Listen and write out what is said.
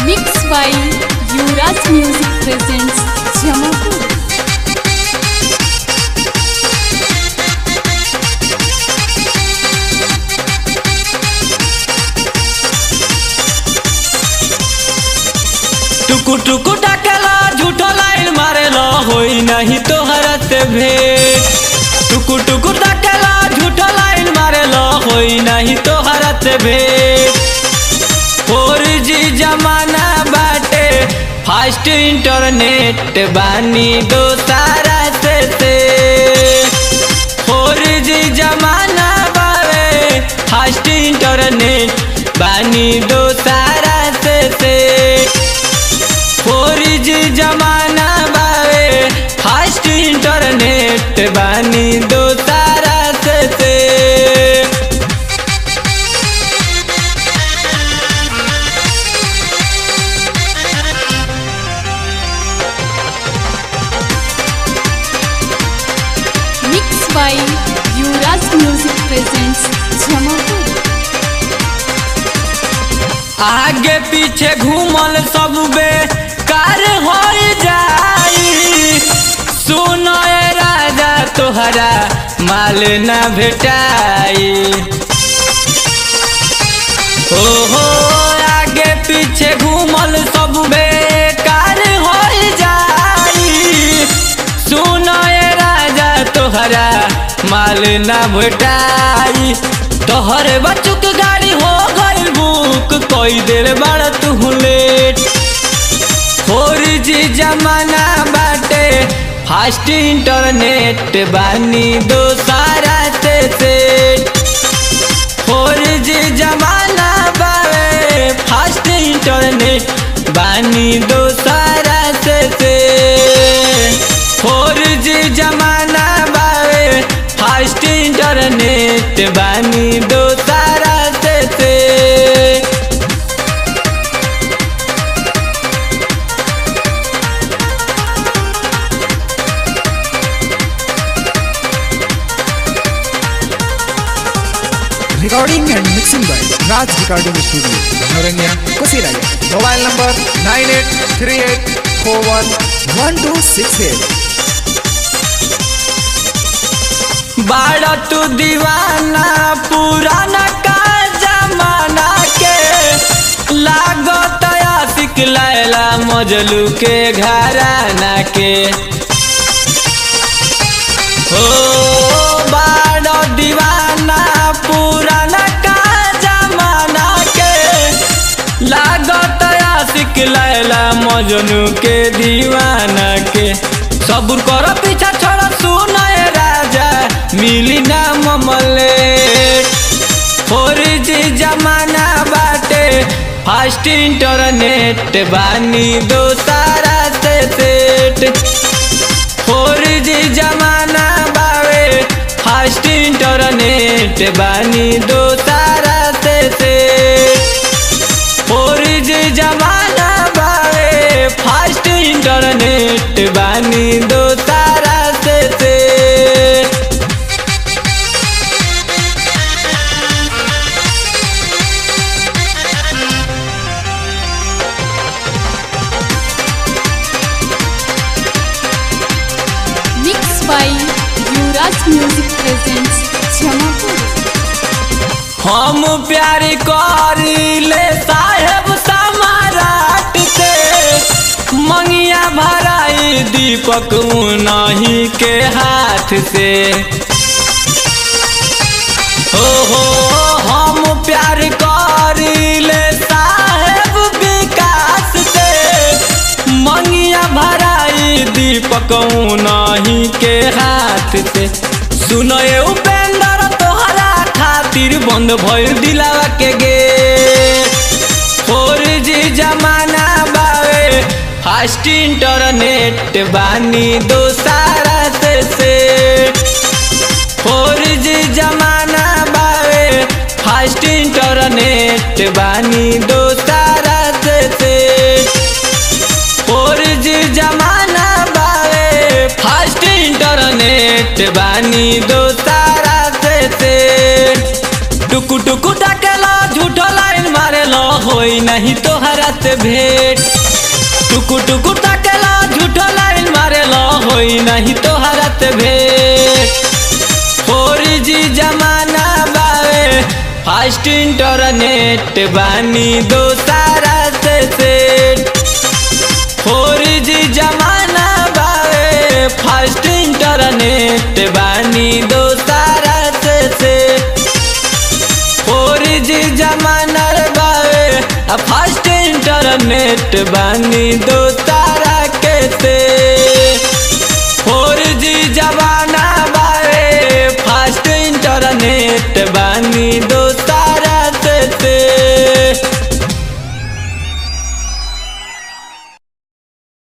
Mixed by Yuvraj Music presents Jamapur. टुकु टुकु टाकेला झूठो लाइन मारेला होई नहीं तोहरा से भेंट टुकु टुकु टाकेला झूठो लाइन मारेला होई नहीं तोहरा से भेंट फोर जी जमाना बाटे फास्ट इंटरनेट बानी दो सारा से से फोर जी जमाना बावे फास्ट इंटरनेट बानी दो सारा से से फोर जी जमाना बावे फास्ट इंटरनेट बानी दो तारा से से Mixed by Yuvraj Music presents Jamapur. आगे पीछे घूमल सब बे कार हो जाई सुनो ए राजा तोहरा माल न भेटाई ओहो आगे पीछे घूमल सब बेकार हो जाई सुनो ए राजा तोहरा माल ना भेटाई तोहर बचुक गाड़ी हो गई बुक कोई देर बड़ तू लेट फोर जी जमाना बाटे फास्ट इंटरनेट बानी दो सारा से सेट फोर जी जमाना बावे फास्ट इंटरनेट बानी दो सारा से से फोर जी जमाना बावे फास्ट इंटरनेट बानी दो सारा से से Recording and mixing by Raj Recording Studio, Noranya, Kusiraya. Mobile number 9838411268. बाड़ा तू दीवाना पुराना का जमाना के लागत आशिक लैला मजलू के घराना के ओ बाड़ा दीवाना पुराना का जमाना के लागत आशिक लैला मजनू के दीवाना के सबुर कर पीछा छोड़ा सुनाए राजा मिली ना ममले फोर जी जमाना बाटे फास्ट इंटरनेट बानी दो सारा से सेट फोर जी जमाना बावे फास्ट इंटरनेट बानी दो सारा से से फोर जी जमाना बावे फास्ट इंटरनेट बानी दो सारा से से Mixed by Yuvraj Music presents Jamapur. हम प्यार करीले साहेब समाराट से मंगिया भराई दीपक नहीं के हाथ से ओहो हम प्यार करीले साहेब विकास से मंगिया भराई दीपक नहीं के हाथ से सुनो ये उपेंद्र तोहरा खातिर बंद भइल दिलावा के गेट फोर जी जमाना बावे फास्ट इंटरनेट बानी दो सारा से सेट फोर जी जमाना बावे फास्ट इंटरनेट बानी दो सारा से सेट फोर जी जमाना बावे फास्ट इंटरनेट बानी दो सारा से से टुकु टुकु टाकेला झूठो लाइन मारेला होई ना नहीं तोहरा से भेंट टुकु टुकु ताकेला झूठो लाइन मारेला होई नहीं तोहरा से भेंट फोर जी जमाना बावे फास्ट इंटरनेट बानी दो सारा से सेट फोर जी जमाना बावे फास्ट इंटरनेट बानी दो सारा से सेट फोर जी जमाना रे बावे आ फास्ट इंटरनेट बानी दो तारा के से फोर जी जमाना